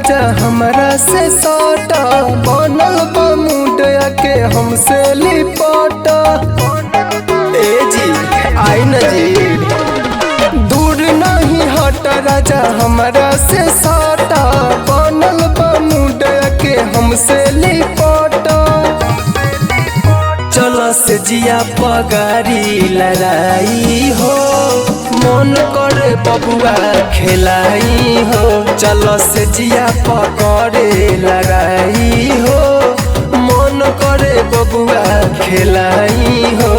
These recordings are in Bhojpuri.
राजा हमरा से सट बनल बा मुंड के हमसे लिपट ए जी आई न जी दूर नहीं हट राजा हमरा से सट बनल बा मुंड के हमसे लिपट चल से जिया पगारी लड़ाई हो मन करे बबुआ खेलाई हो चल से जिया पकड़े लड़ाई हो मन करे बबुआ खेलाई हो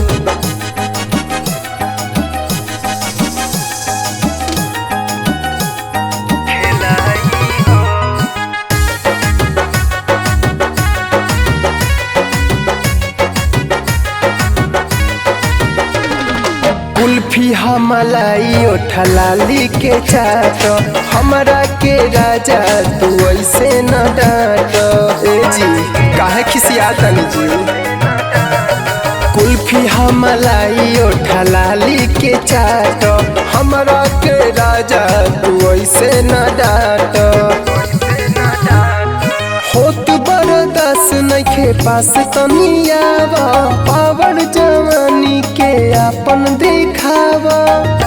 कुल्फी हमलाई ओठलाली के चाट हमरा के राजा तू ऐसे न डांट ए जी काहे खिसिया तनी जी कुल्फी हमलाई ओठलाली के चाट हमरा के राजा तू ऐसे न डांट होत बरदास नइखे पास तनियावा पावर जवानी के आपन दिखावा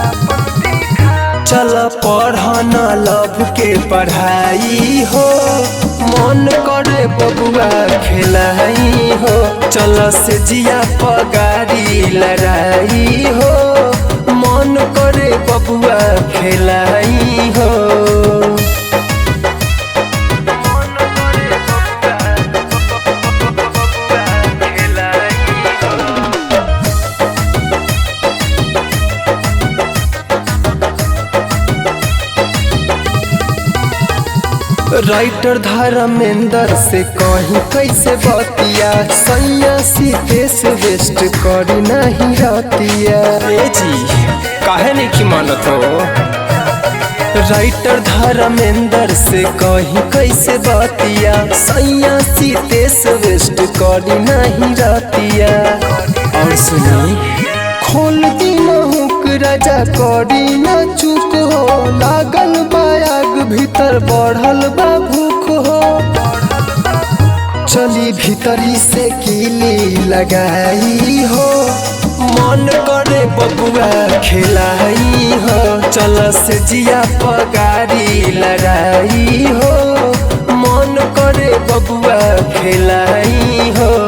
चल पढ़न लभ के पढ़ाई हो मन करे बबुआ खेलाई हो चल से जिया पगारी लड़ाई हो मन करे बबुआ खेलाई हो राइटर धर्मेंद्र से कहीं कैसे बतिया सैया सीतेश वेस्ट करी नहीं रतिया ए जी काहे नहीं की मानत हो राइटर धर्मेंद्र से कहीं कैसे बतिया सैया सीतेश वेस्ट करी नहीं रतिया और सुनी खोल दी हुक राजा करी न चुप हो लागल बायाग भीतर बढ़ल बा भूख हो चली भीतरी से कीली लगाई हो मन करे बबुआ खेलाई हो चल से जिया पगारी लड़ाई हो मन करे बबुआ खेलाई हो